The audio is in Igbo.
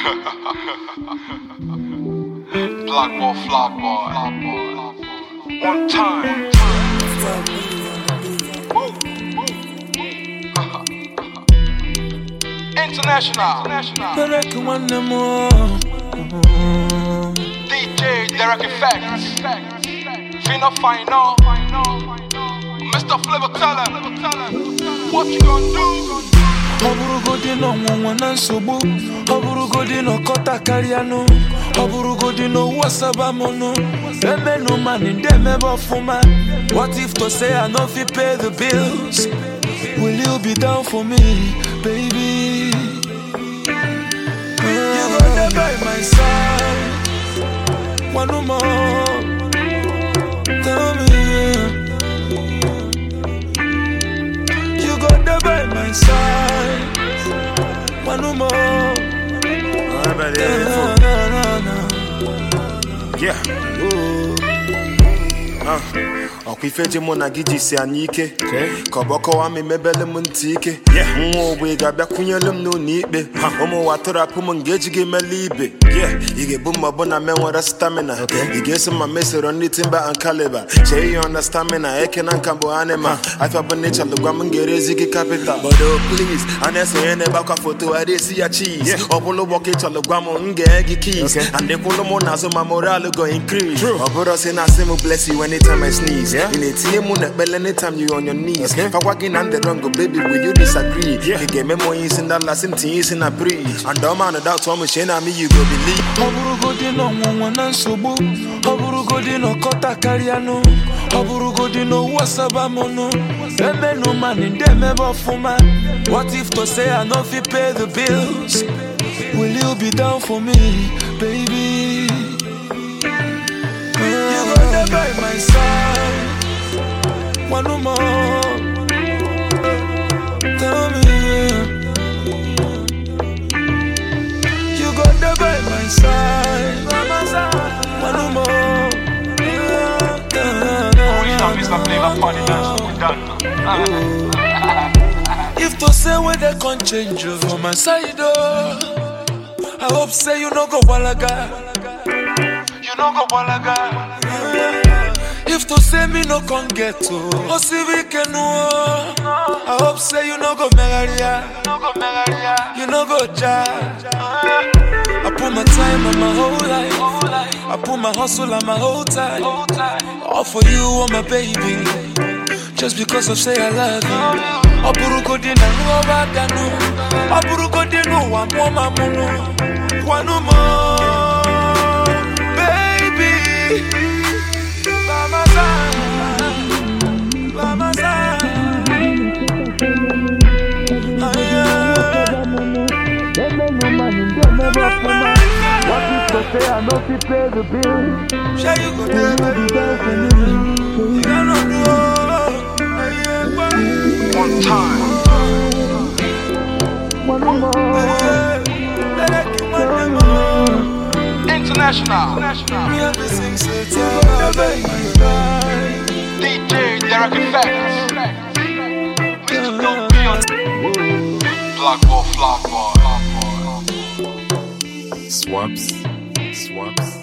Black boy, flag boy. One time. International. Derek nwanne m o. DJ Derek Effects. Fino Final. Mr. Flavor tell him. What you gonna do? ọ bụrụgodị na ọnwụnwa na nsogbu ọ bụrụgodị na ọkọta karịanụ ọ bụrụgodị na owu asabamonụ emenụ mani ndị emebe ọfụma what if to say i no fit pay the bills will you be down for me baby you go dey by my side one more tell me yeah. You go there by my side. One more. Alright, but Na, yeah, na, na, na. yeah. Ah, ọkwa ife ji mụ na gị jisi anyị ike ka ọ bụ kọwa m emebele m ntị ike nwa ogbe ga-abịakwunyelu m n'ụlọ ikpe ụmụ ụwa tụrapụ m nga eji gị mele ibe ị ga-ebu ma ọ bụ na me nwere stamina ị ga-eso ma mesoro ndị timba and caliber chee ihe ọna stamina eke na nka bụ anima afịa bụ n'ịchalụ gwa m ga-erezi gị kapital but oh please a na-esonye na-egbakwa foto a esi ya cheese ọ bụrụ ụgbọ ka ịchọlụ gwa m m ga gị keys and ịkwụlụ m n'azụ ma moral go increase ọ bụrụ si na asị m bless you anytime I sneeze ị na-etinye mụ na ekpele anytime you on your knees fakwa gị na ndị wrong baby will you disagree ị ga-eme m onye isi ndala si m tinye isi na bridge and ọma na doubt ọmụ chie na me you go believe ọ bụrụgodị na ọnwụnwa na nsogbu ọ bụrụgodị na ọkọta karịanụ ọ bụrụgodị na owu asabamonụ emenụ mani ndị emebe ọfụma what if to say i no fit pay the bills will you be down for me baby you go there by my side one more tell me yeah. You got there by my side. One more. Police and Mr. Flavor Party dance. We done. If to say where they can change you for my side, oh, I hope say you no go balaga. You know go balaga. If to say me no can get to, oh see we can oh. I hope say you no go megaria, No go megaria. you no go ja. I put my time and my whole life. I put my hustle and my whole time. All for you, oh my baby. Just because I say I love you. Ọ bụrụgodị na nghọba ganụ Ọ bụrụgodị n'ụwa mụọ ma mụnụ Kwanụ m Baby By my side By my side Ah, yeah. Sure you go there, baby. You cannot do all. Ah, yeah, boy. One time. Yeah. Let it keep on the moon. International. Me have to sing, say, tell me, baby. DJ Derek Effects. Mr. Don't be on. Black boy, flag boy. swaps swaps